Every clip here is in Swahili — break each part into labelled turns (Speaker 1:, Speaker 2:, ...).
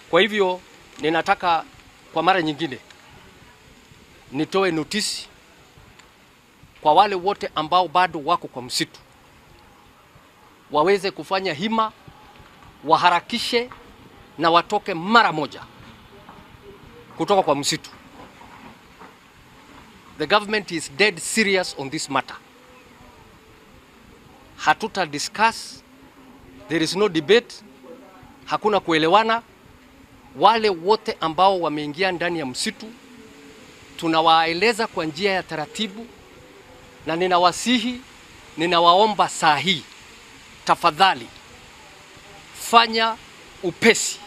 Speaker 1: Kwa hivyo ninataka kwa mara nyingine nitoe notisi kwa wale wote ambao bado wako kwa msitu waweze kufanya hima, waharakishe na watoke mara moja kutoka kwa msitu. The government is dead serious on this matter. Hatuta discuss, there is no debate, hakuna kuelewana. Wale wote ambao wameingia ndani ya msitu tunawaeleza kwa njia ya taratibu, na ninawasihi, ninawaomba saa hii, tafadhali fanya upesi,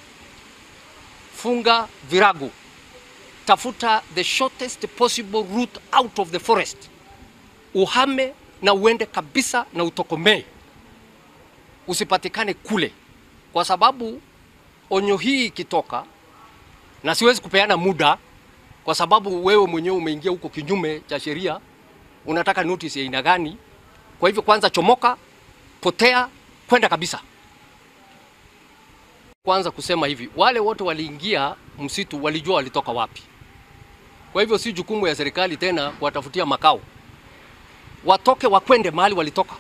Speaker 1: funga virago, tafuta the shortest possible route out of the forest, uhame na uende kabisa na utokomee, usipatikane kule, kwa sababu onyo hii ikitoka, na siwezi kupeana muda kwa sababu wewe mwenyewe umeingia huko kinyume cha sheria, unataka notice ya aina gani? Kwa hivyo kwanza chomoka, potea, kwenda kabisa. Kwanza kusema hivi, wale wote waliingia msitu walijua walitoka wapi. Kwa hivyo si jukumu ya serikali tena kuwatafutia makao, watoke wakwende mahali walitoka.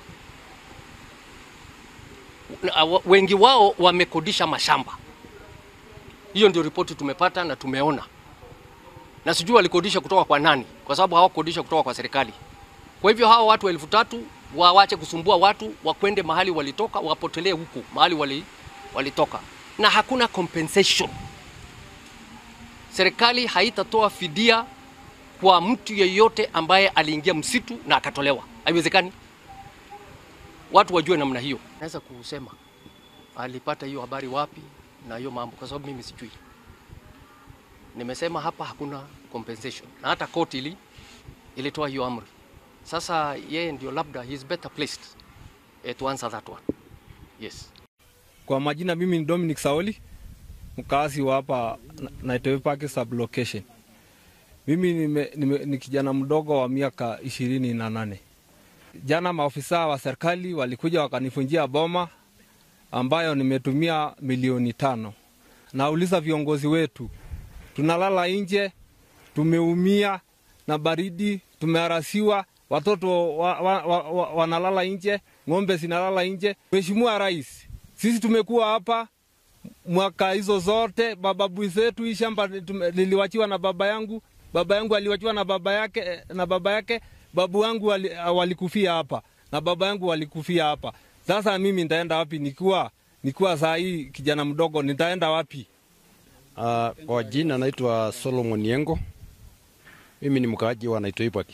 Speaker 1: Na, wa- Wengi wao wamekodisha mashamba. Hiyo ndio ripoti tumepata na tumeona, na sijui walikodisha kutoka kwa nani, kwa sababu hawakodisha kutoka kwa serikali. Kwa hivyo hawa watu elfu tatu wawache kusumbua watu, wakwende mahali walitoka, wapotelee huku mahali wali, walitoka, na hakuna compensation. Serikali haitatoa fidia kwa mtu yeyote ambaye aliingia msitu na akatolewa, haiwezekani. Watu wajue namna hiyo. Naweza kusema alipata hiyo habari wapi na hiyo mambo, kwa sababu mimi sijui. Nimesema hapa hakuna compensation, na hata koti ili ilitoa hiyo amri. Sasa yeye ndio labda he is better placed eh, to answer that one. Yes.
Speaker 2: Kwa majina mimi ni Dominic Saoli, mkazi wa hapa Na- Naitoi Park sublocation. Mimi nime, nime, ni kijana mdogo wa miaka ishirini na nane. Jana maofisa wa serikali walikuja wakanifunjia boma ambayo nimetumia milioni tano. Nauliza viongozi wetu, tunalala nje, tumeumia na baridi, tumeharasiwa, watoto wa, wa, wa, wa, wanalala nje, ng'ombe zinalala nje. Mheshimiwa Rais, sisi tumekuwa hapa mwaka hizo zote, mababu zetu, hii shamba tume- liliwachiwa na baba yangu, baba yangu aliwachiwa na baba yake eh, na baba yake, babu wangu wali, walikufia hapa na baba yangu walikufia hapa. Sasa mimi nitaenda wapi nikiwa nikiwa saa hii kijana mdogo, nitaenda wapi?
Speaker 3: Uh, kwa jina naitwa Solomon Yengo. Mimi ni mkaaji wa Naitoi Park.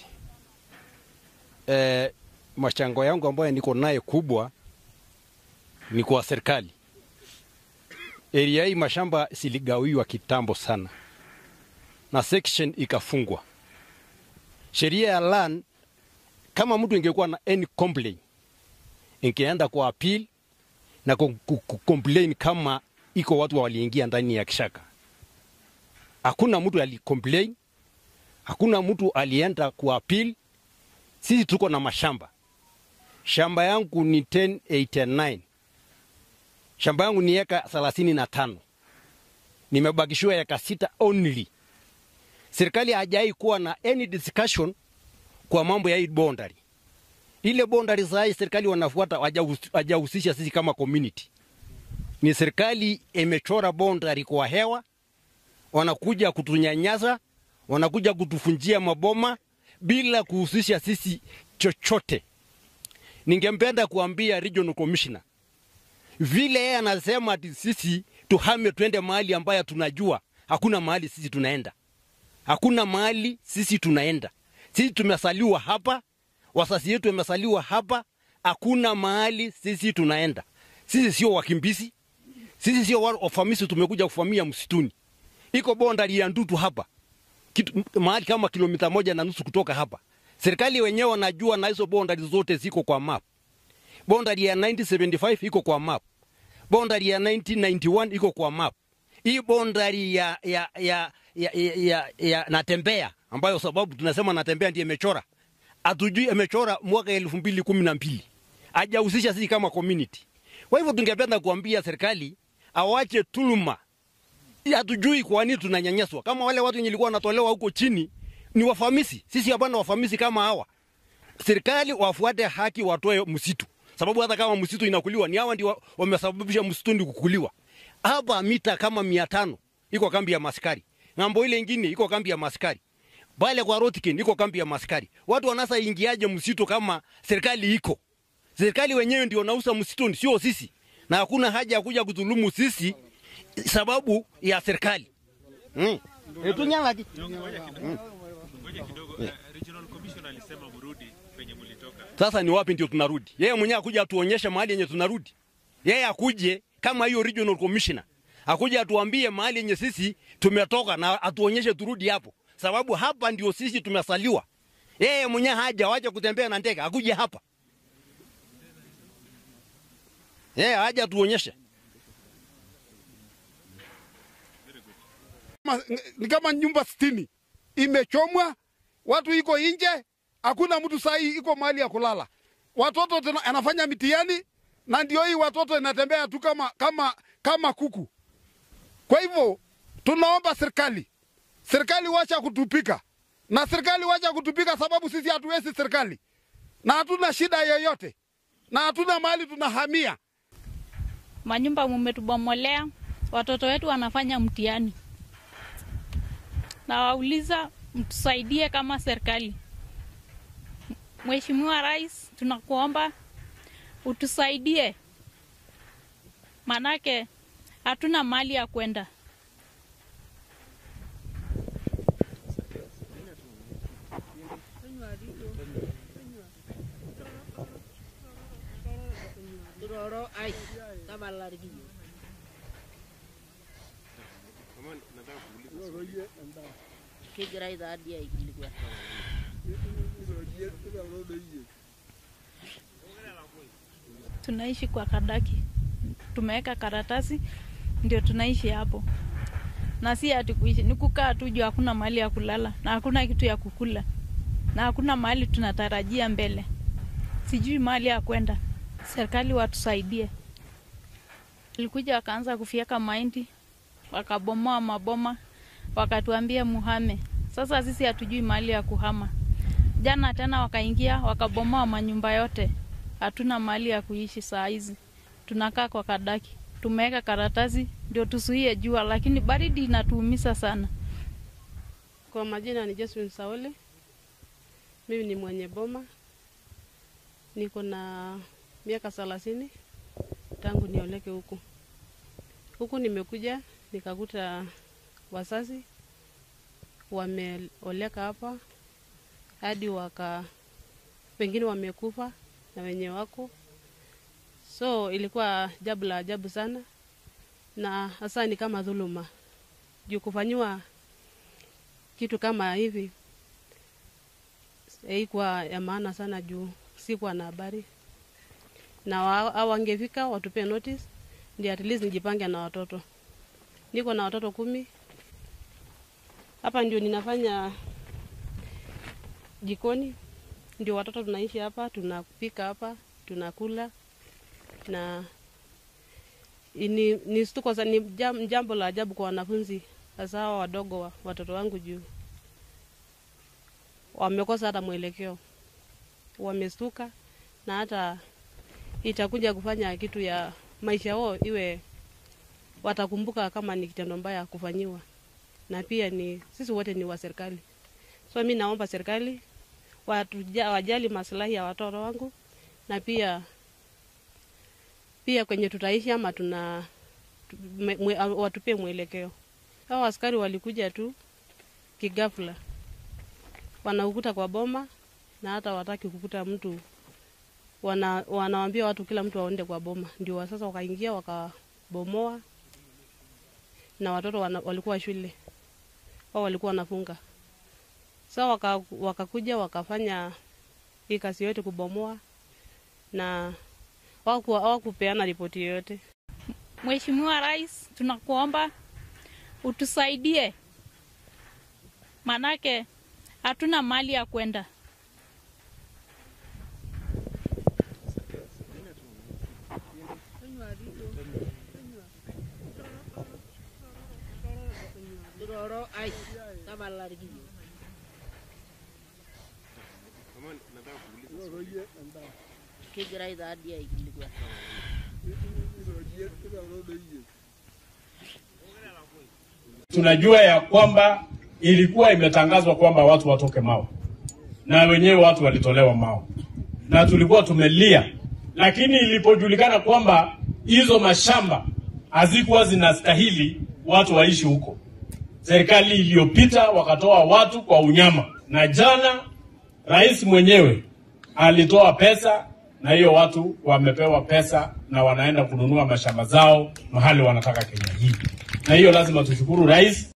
Speaker 3: Eh, machango yangu ambayo niko naye kubwa ni kwa serikali. Area hii mashamba siligawiwa kitambo sana na section ikafungwa. Sheria ya land, kama mtu ingekuwa na any complaint ingeenda kwa appeal na ku- ku- ku- complain kama iko watu waliingia ndani ya kishaka. Hakuna mtu alicomplain, hakuna mtu alienda ku appeal. Sisi tuko na mashamba. Shamba yangu ni 1089 shamba yangu ni eka thelathini na tano nimebakishiwa eka sita only. Serikali hajai kuwa na any discussion kwa mambo ya hii boundary. Ile boundary saa hii serikali wanafuata hajahus- hajahusisha sisi kama community ni serikali imechora boundary kwa hewa, wanakuja kutunyanyasa, wanakuja kutufunjia maboma bila kuhusisha sisi chochote. Ningempenda kuambia regional commissioner vile yeye anasema ati sisi tuhame twende mahali ambayo tunajua, hakuna mahali sisi tunaenda, hakuna mahali sisi tunaenda. Sisi tumesaliwa hapa, wasasi yetu wamesaliwa hapa, hakuna mahali sisi tunaenda. Sisi sio wakimbizi, sisi sio wa- wafamisi tumekuja kufamia msituni. Iko bondari ya Ndutu hapa kitu, mahali kama kilomita moja na nusu kutoka hapa. Serikali wenyewe wanajua na hizo bondari zote ziko kwa map. Bondari ya 1975 iko kwa map. Bondari ya 1991 iko kwa map. Hii bondari ya ya ya ya, ya, ya, ya natembea ambayo sababu tunasema natembea ndiye imechora. Hatujui imechora mwaka elfu mbili kumi na mbili hajahusisha sisi kama community. Kwa hivyo tungependa kuambia serikali awache tuluma hatujui kwa nini tunanyanyaswa. Kama wale watu wenye walikuwa wanatolewa huko chini ni wafamisi, sisi hapana wafamisi kama hawa. Serikali wafuate haki, watoe msitu, sababu hata kama msitu inakuliwa ni hawa ndio wamesababisha msituni kukuliwa. Hapa mita kama mia tano iko kambi ya maskari, ng'ambo ile ingine iko kambi ya maskari, pale kwa Rotkin iko kambi ya maskari. Watu wanasa ingiaje msitu kama serikali iko? Serikali wenyewe ndio nausa msituni, sio sisi, na hakuna haja ya kuja kudhulumu sisi sababu ya serikali mm. E, tunyalaki
Speaker 4: Ngoja kidogo. Uh, Regional Commission alisema mrudi penye mlitoka.
Speaker 3: Sasa ni wapi ndio tunarudi? Yeye mwenyewe akuja atuonyeshe mahali yenye tunarudi. Yeye akuje kama hiyo regional commissioner, akuje atuambie mahali yenye sisi tumetoka na atuonyeshe turudi hapo, sababu hapa ndio sisi tumesaliwa. Yeye mwenyewe haja waje kutembea na ndege, akuje hapa. Yeye haja atuonyeshe.
Speaker 5: kama- ni kama nyumba sitini imechomwa, watu iko nje, hakuna mtu sahi iko mahali ya kulala. Watoto tena anafanya mitihani na ndio hii watoto inatembea tu kama, kama, kama kuku. Kwa hivyo tunaomba serikali, serikali wacha kutupika na serikali wacha kutupika, sababu sisi hatuwezi serikali na hatuna shida yoyote na hatuna mahali tunahamia.
Speaker 6: manyumba mumetubomolea, watoto wetu wanafanya mtihani. Nawauliza mtusaidie kama serikali. Mheshimiwa Rais, tunakuomba utusaidie, manake hatuna mali ya kwenda.
Speaker 7: kegirai taadii aikilikuan
Speaker 6: Tunaishi kwa kadaki, tumeweka karatasi ndio tunaishi hapo, na si ati kuishi, ni kukaa tu juu hakuna mahali ya kulala na hakuna kitu ya kukula na hakuna mahali tunatarajia mbele, sijui mahali ya kwenda. Serikali watusaidie. Walikuja wakaanza kufyeka mahindi, wakabomoa maboma, wakatuambia muhame. Sasa sisi hatujui mahali ya kuhama. Jana tena wakaingia wakabomoa manyumba yote, hatuna mahali ya kuishi saa hizi, tunakaa kwa kadaki. Tumeweka karatasi ndio tusuie jua, lakini baridi inatuumiza sana.
Speaker 8: Kwa majina ni Josephine Saole. Mimi ni mwenye boma, niko na miaka thelathini tangu nioleke huku. Huku nimekuja nikakuta wazazi wameoleka hapa hadi waka wengine wamekufa na wenye wako, so ilikuwa jabu la ajabu sana, na hasa ni kama dhuluma juu kufanyiwa kitu kama hivi haikuwa ya maana sana juu sikuwa na habari na wa- au wangefika watupe notice ndio at least nijipange na watoto. Niko na watoto kumi hapa, ndio ninafanya jikoni, ndio watoto tunaishi hapa, tunapika hapa, tunakula na ni, ni stuko sa- ni jam- jambo la ajabu kwa wanafunzi hasa hawa wadogo wa, watoto wangu juu wamekosa hata mwelekeo, wamestuka na hata itakuja kufanya kitu ya maisha yao iwe watakumbuka kama ni kitendo mbaya kufanyiwa, na pia ni sisi wote ni wa serikali, so mi naomba serikali watuja, wajali maslahi ya watoto wangu na pia pia kwenye tutaishi ama tuna tu- mwe, mwe, watupie mwelekeo. Hao askari walikuja tu kigafla, wanaukuta kwa boma na hata wataki kukuta mtu wana, wanawambia watu kila mtu aonde kwa boma, ndio wa sasa wakaingia wakabomoa, na watoto wana, walikuwa shule wao walikuwa wanafunga. Sasa waka, wakakuja wakafanya hii kazi yote kubomoa, na hawaku- hawakupeana ripoti yoyote.
Speaker 6: Mheshimiwa Rais, tunakuomba utusaidie, manake hatuna mali ya kwenda.
Speaker 7: Kiroro ai tabalarikio. Kegirai taadii aikilikuan.
Speaker 9: Tunajua ya kwamba ilikuwa imetangazwa kwamba watu watoke Mao na wenyewe watu walitolewa Mao na tulikuwa tumelia, lakini ilipojulikana kwamba hizo mashamba hazikuwa zinastahili watu waishi huko, serikali iliyopita wakatoa watu kwa unyama, na jana rais mwenyewe alitoa pesa na hiyo watu wamepewa pesa na wanaenda kununua mashamba zao mahali wanataka Kenya hii, na hiyo lazima tushukuru rais.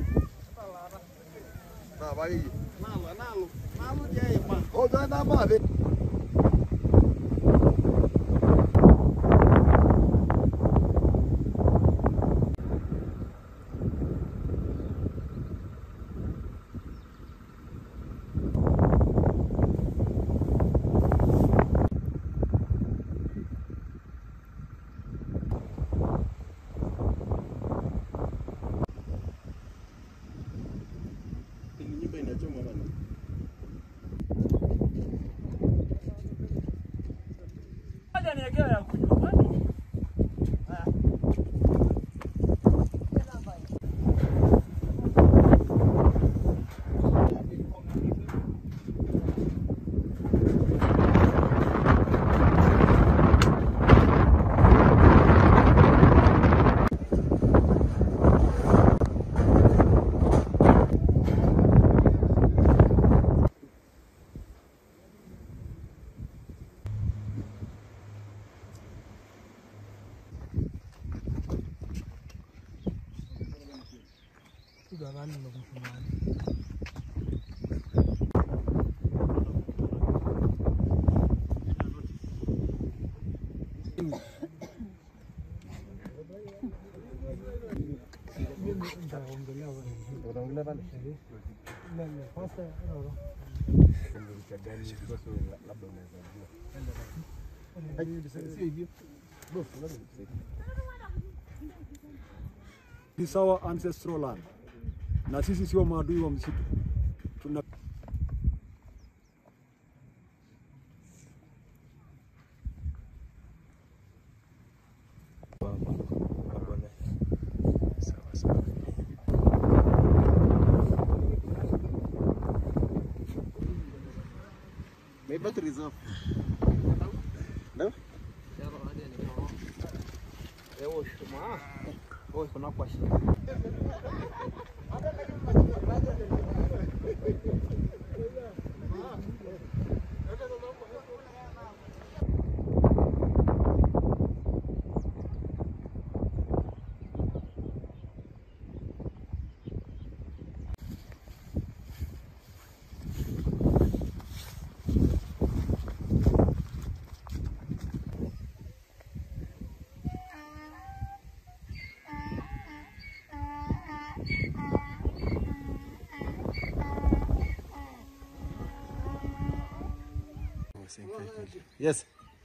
Speaker 10: This is our ancestral land, na sisi sio maadui wa msitu. Tuna
Speaker 3: Yes.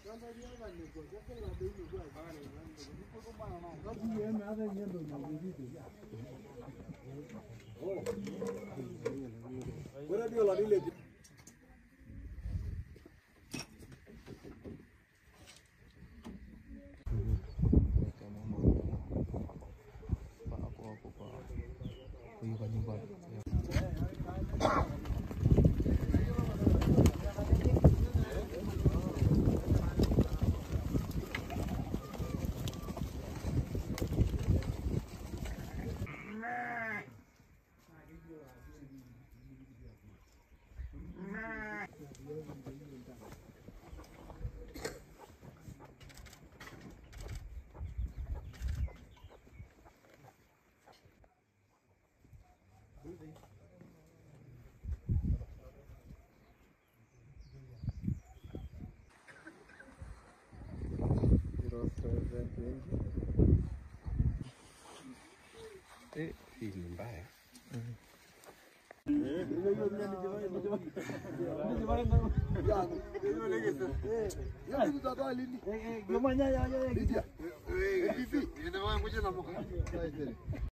Speaker 11: Hii ni mbaya.